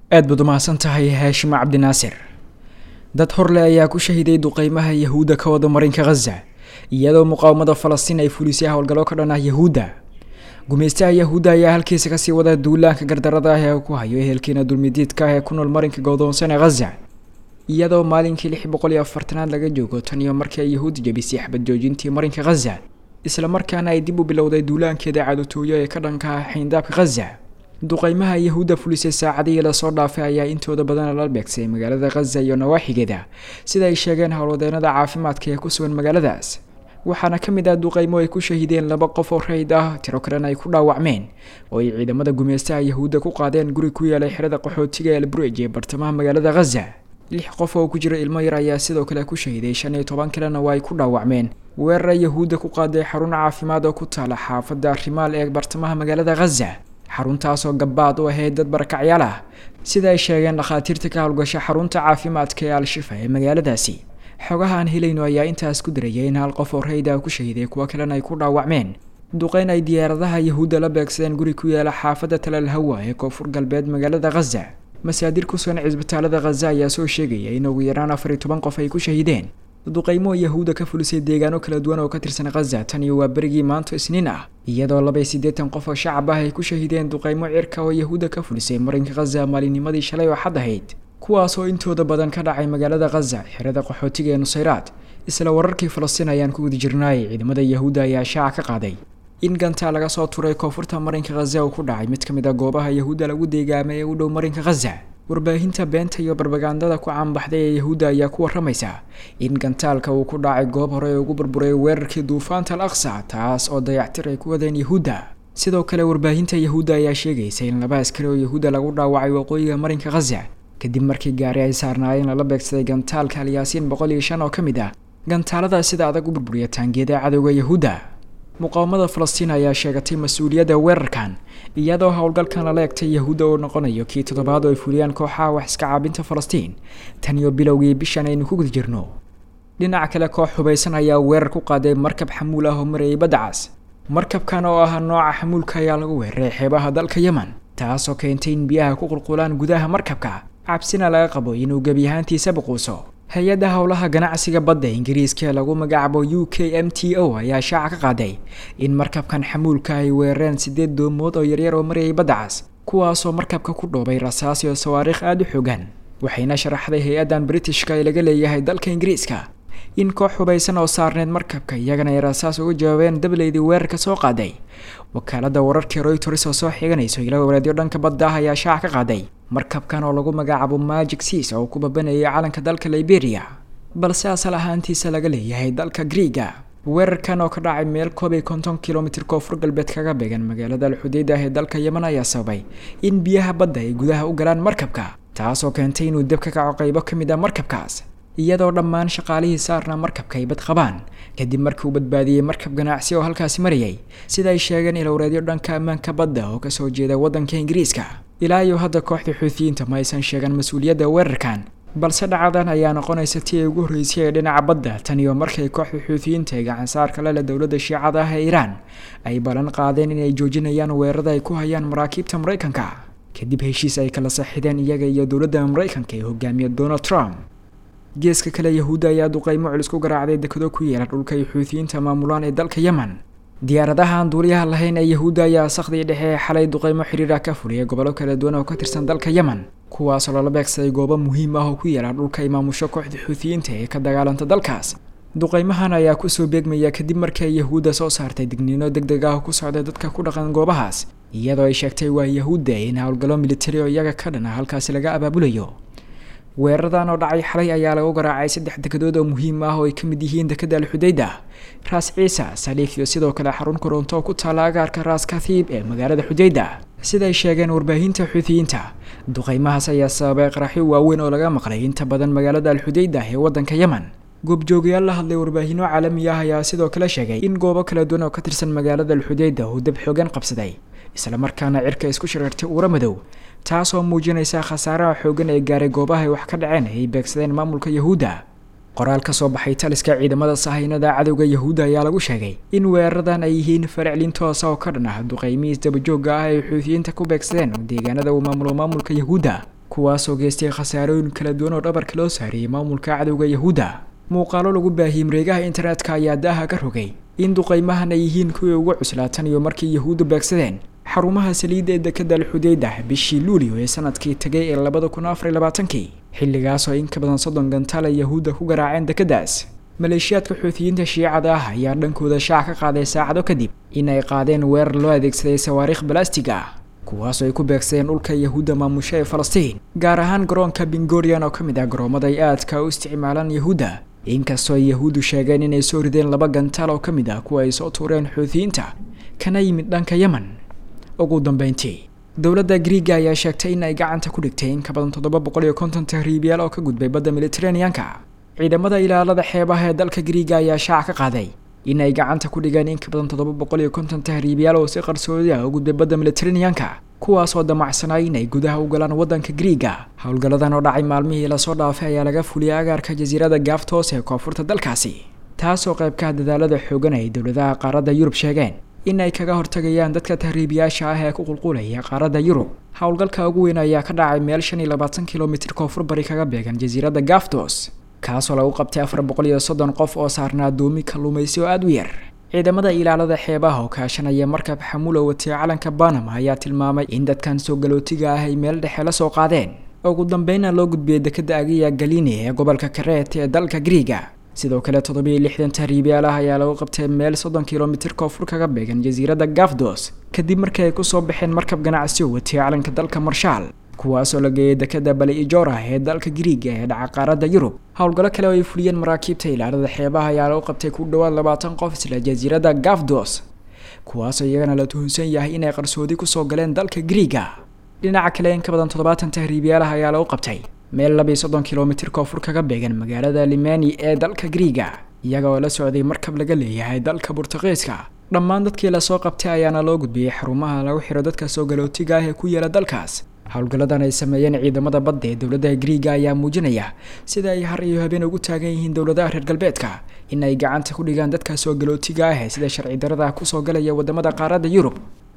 aad baad umahadsan tahay haashim cabdinaasir dad horle ayaa ku shahiday duqeymaha yahuudda ka wada marinka khaza iyadoo muqaawamada falastiin ay fulisay howlgallo ka dhan ah yahuudda gumeystaha yahuudda ayaa halkiisa kasii wada duulaanka gardarada ah ee ku hayo ehelkiina dulmidiidka ah ee ku nool marinka godoonsan ee khaza iyadoo maalinkii lix boqol iyo afartanaad laga joogo tan iyo markii ay yahuud jabisay xabad joojintii marinka khaza isla markaana ay dib u bilowday duulaankeeda cadotooyo ee ka dhanka ah xayndaabka khaza duqeymaha yahuudda fulisay saacadihii lasoo dhaafay ayaa intooda badan la beegsay magaalada khaza iyo nawaaxigeeda sida ay sheegeen howlwadeenada caafimaadka ee ku sugan magaaladaas waxaana ka mid ah duqeymo ay ku shahideen laba qof oo rayd ah tiro kalena ay ku dhaawacmeen oo ay ciidamada gumeystaha yahuudda ku qaadeen guri ku yeelay xerada qaxootiga elbruj ee bartamaha magaalada khaza lix qof oo ku jira ilmo yar ayaa sidoo kale ku shahiday shan iyo toban kalena waa ay ku dhaawacmeen weerara yahuudda ku qaaday xarun caafimaad oo ku taala xaafadda rimaal ee bartamaha magaalada khaza xaruntaasoo gabaad u ahayd dad barakacyaal ah sida ay sheegeen dhakhaatiirta ka howlgasha xarunta caafimaadka ee al-shifa ee magaaladaasi xogaha aan helayno ayaa intaas ku diraya in hal qof oo rayda ku shahiday kuwo kalena ay ku dhaawacmeen duqeyn ay diyaaradaha yahuudda la beegsadeen guri ku yaala xaafadda talal hawa ee koonfur galbeed magaalada khaza masaadir ku sugan cisbitaalada khaza ayaa soo sheegaya in ugu yaraan afar iyo toban qof ay ku shahideen duqeymo yahuudda ka fulisay deegaano kala duwan oo ka tirsan khaza tan iyo waa berigii maanto isniin ah iyadoo laba iyo siddeetan qof oo shacab ah ay ku shahideen duqeymo cirka oo yahuudda ka fulisay marinka khaza maalinnimadii shalay oo xad ahayd kuwaas oo intooda badan ka dhacay magaalada khaza xerada qaxootiga ee nusayraad isla wararkii falastiin ayaan ku guda jirnaayay ciidamada yahuudda ayaa shaaca ka qaaday in gantaa laga soo turay koonfurta marinka khaza uu ku dhacay mid ka mid a goobaha yahuudda lagu deegaamay ee u dhow marinka khaza warbaahinta beenta iyo barbagandada ku caanbaxday ee yahuudda ayaa ku waramaysa in gantaalka uu ku dhacay goob hore ee ugu burburay weerarkii duufaanta al aqsa taas oo dayactir ay ku wadeen yahuudda sidoo kale warbaahinta yahuudda ayaa sheegaysa in laba askari oo yahuudda lagu dhaawacay waqooyiga marinka khaza kadib markii gaari ay saarnaayeen lala beegsaday gantaalka alyaasiin boqol iyo shan oo ka mid ah gantaalada sida adag u burburiya taangiyada cadowga yahuudda muqaawamada falastiin ayaa sheegatay mas-uuliyadda weerarkan iyadoo howlgalkan lala egtay yahuudda uu noqonayo kii toddobaad oo ay fuliyaan kooxaha wax iska caabinta falastiin tan iyo bilowgii bishan aynu ku guda jirno dhinaca kale koox hubaysan ayaa weerar ku qaaday markab xamuul ah oo marayay baddacas markabkan oo ah nooca xamuulka ayaa lagu weeraray xeebaha dalka yemen taasoo keentay in biyaha ku qulqulaan gudaha markabka cabsina laga qabo inuu gebi ahaantiisa buquuso hay-adda howlaha ganacsiga badda ingiriiska ee lagu magacaabo u k m t o ayaa shaaca ka qaaday in markabkan xamuulka ay weerareen siddeed doomood oo yaryar oo marayay baddacas kuwaasoo markabka ku dhoobay rasaas iyo sawaariikh aada u xoogan waxayna sharaxday hay-addan britishka ee laga leeyahay dalka ingiriiska in koox hubaysan oo saarneyd markabka iyagana ay rasaas uga jawaabeen dableydii weerarka soo qaaday wakaaladda wararkii royters oo soo xiganayso ilo walaadyo dhanka badda ah ayaa shaaca ka qaaday markabkan oo lagu magacaabo magic seas oo ku babanayay calanka dalka liberia balse asal ahaantiisa laga leeyahay dalka griiga weerarkan oo ka dhacay meel koob iyo konton kilomitr koonfur galbeed kaga beegan magaalada alxudeyda ah ee dalka yemen ayaa sababay in biyaha badda ay gudaha u galaan markabka taasoo keentay inuu deb ka kaco qaybo ka mid ah markabkaas iyadoo dhammaan shaqaalihii saarna markabka ay bad qabaan kadib markii uu badbaadiyey markab ganacsi oo halkaasi marayay sida ay sheegeen ilowreedyo dhanka ammaanka badda oo kasoo jeeda waddanka ingiriiska ilaa iyo hadda kooxda xuutiyiinta ma aysan sheegan mas-uuliyadda weerarkan balse dhacadan ayaa noqonaysa tii ay ugu horreysay ee dhinaca badda tan iyo markay kooxda xuutiyiinta ee gacansaarka leleh dowladda shiicada ah ee iiraan ay ballan qaadeen inay joojinayaan weerarada ay ku hayaan maraakiibta maraykanka kadib heshiis ay kala saxideen iyaga iyo dowladda maraykanka ee hogaamiya donald trump geeska kale yahuudda ayaa duqeymo culus ku garaacday dekado ku yeela dhulka ay xuutiyiinta maamulaan ee dalka yemen diyaaradaha aan duuliyaha lahayn ee yahuudda ayaa sakhdii dhexe ee xalay duqeymo xiriira ka fuliyay gobollo kala duwan oo ka tirsan dalka yemen kuwaasoo lala beegsaday goobo muhiim ah oo ku yaela dhulka ay maamusho kooxda xuutiyiinta ee ka dagaalanta dalkaas duqeymahan ayaa kusoo beegmaya kadib markii ay yahuudda soo saartay digniino deg deg ah oo ku socda dadka ku dhaqan goobahaas iyadoo ay sheegtay waa yahuudda in howlgallo militari oo iyaga ka dhan ah halkaasi laga abaabulayo weeraradan oo dhacay xalay ayaa lagu garaacay saddex dekedood oo muhiim ah oo ay ka mid yihiin dekada alxudayda raas ciisa saliif iyo sidoo kale xarun koronto oo ku taala agaarka raas kathiib ee magaalada xudayda siday sheegeen warbaahinta xuutiyiinta duqeymahaas ayaa sababay qaraxyo waaweyn oo laga maqlay inta badan magaalada alxudayda ee waddanka yemen goobjoogayaal la hadlay warbaahinno caalami ah ayaa sidoo kale sheegay in goobo kala duwan oo ka tirsan magaalada alxudayda uu dab xoogan qabsaday islamarkaana cirka isku shareertay uura madow taasoo muujinaysa khasaaraha xoogan ee gaaray goobaha ay wax ka dhaceen ay beegsadeen maamulka yahuudda qoraal ka soo baxay taliska ciidamada sahaynada cadowga yahuudda ayaa lagu sheegay in weeraradan ay yihiin farcilin toosa oo ka dhan ah duqeymihiis dabajooga ah ay xuutiyiinta ku beegsadeen deegaanada uu maamulo maamulka yahuudda kuwaasoo geystay khasaarooyin kala duwan oo dhabarka loo saariyey maamulka cadowga yahuudda muuqaalo lagu baahiyey mareegaha internetka ayaa daaha ka rogay in duqaymahan ay yihiin kuwii ugu cuslaatan iyo markii yahuuddu beegsadeen xarumaha saliidda ee dekada alxudeyda bishii luulio ee sanadkii tegay ee labada kun afar labaatankii xilligaasoo in ka badan soddon gantaal ay yahuudda ku garaaceen dekadaas maleeshiyaadka xuutiyiinta shiicada ah ayaa dhankooda shaac ka qaaday saacado kadib in ay qaadeen weerar loo adeegsaday sawaariikh balastig ah kuwaasoo ay ku beegsadeen dhulka yahuudda maamusha ee falastiin gaar ahaan garoonka bingorian oo ka mid ah garoomada ay aadka u isticmaalaan yahuudda inkastoo ay yahuuddu sheegeen inay soo rideen laba gantaal oo ka mid ah kuwa ay soo tuureen xuutiyiinta kana yimid dhanka yemen ugu dambeyntii dowladda griiga ayaa sheegtay in ay gacanta ku dhigtay in ka badan toddoba boqol iyo konton tahriibyaal oo ka gudbay badda militeraneanka ciidamada ilaalada xeebaha ee dalka griiga ayaa shaac ka qaaday in ay gacanta ku dhigeen in ka badan toddoba boqol iyo konton tahriibyaal oo si qarsoodi ah u gudbay badda militeraneanka kuwaasoo damacsanay inay gudaha u galaan waddanka griiga howlgalladan oo dhacay maalmihii lasoo dhaafay ayaa laga fuliyay agaarka jasiirada gaaftoos ee koonfurta dalkaasi taasoo qaybkaha dadaalada xoogan ay dowladaha qaaradda yurub sheegeen in ay kaga hortagayaan dadka tahriibiyaasha ah ee ku qulqulaya qaaradda yurub howlgalka ugu weyn ayaa ka dhacay meel shan iyo labaatan kilomitir koonfur bari kaga beegan jasiiradda gaaftos kaasoo lagu qabtay afar boqol iyo soddon qof oo saarnaa addoomi kalluumaysi oo aada u yar ciidamada ilaalada xeebaha oo kaashanaya markab xamulo watay calanka banama ayaa tilmaamay in dadkan soo galootiga ah ay meel dhexe la soo qaadeen ugu dambeynna loo gudbiyey dekada agiya galini ee gobolka kareet ee dalka griiga sidoo kale toddobiyo lixdan tahriibyaal ah ayaa lagu qabtay meel soddon kilomitir koonfur kaga beegan jasiiradda gafdos kadib markii ay kusoo baxeen markab ganacsi oo watay calanka dalka marshaal kuwaasoo la geeyay dekada bali ijora ee dalka griiga ee dhaca qaaradda yurub howlgallo kale oo ay fuliyeen maraakiibta ilaalada xeebaha ayaa lagu qabtay ku dhowaad labaatan qof isla jasiiradda gafdos kuwaasoo iyagana la tuhunsan yahay inay qarsoodi kusoo galeen dalka griiga dhinaca kale in ka badan toddobaatan tahriibyaalaha ayaa lagu qabtay meel labiiyo soddon kilomitir koonfur kaga beegan magaalada limani ee dalka griiga iyaga oo la socday markab laga leeyahay dalka burtuqiiska dhammaan dadkii lasoo qabtay ayaana loo gudbiyey xarumaha lagu xiro dadka soo galootiga ah ee ku yaala dalkaas howlgalladan ay sameeyeen ciidamada badda ee dowladda griiga ayaa muujinaya sida ay har iyo habeen ugu taagan yihiin dowladaha reer galbeedka in ay gacanta ku dhigaan dadka soo galootiga ah ee sida sharci darada kusoo galaya wadamada qaaradda yurub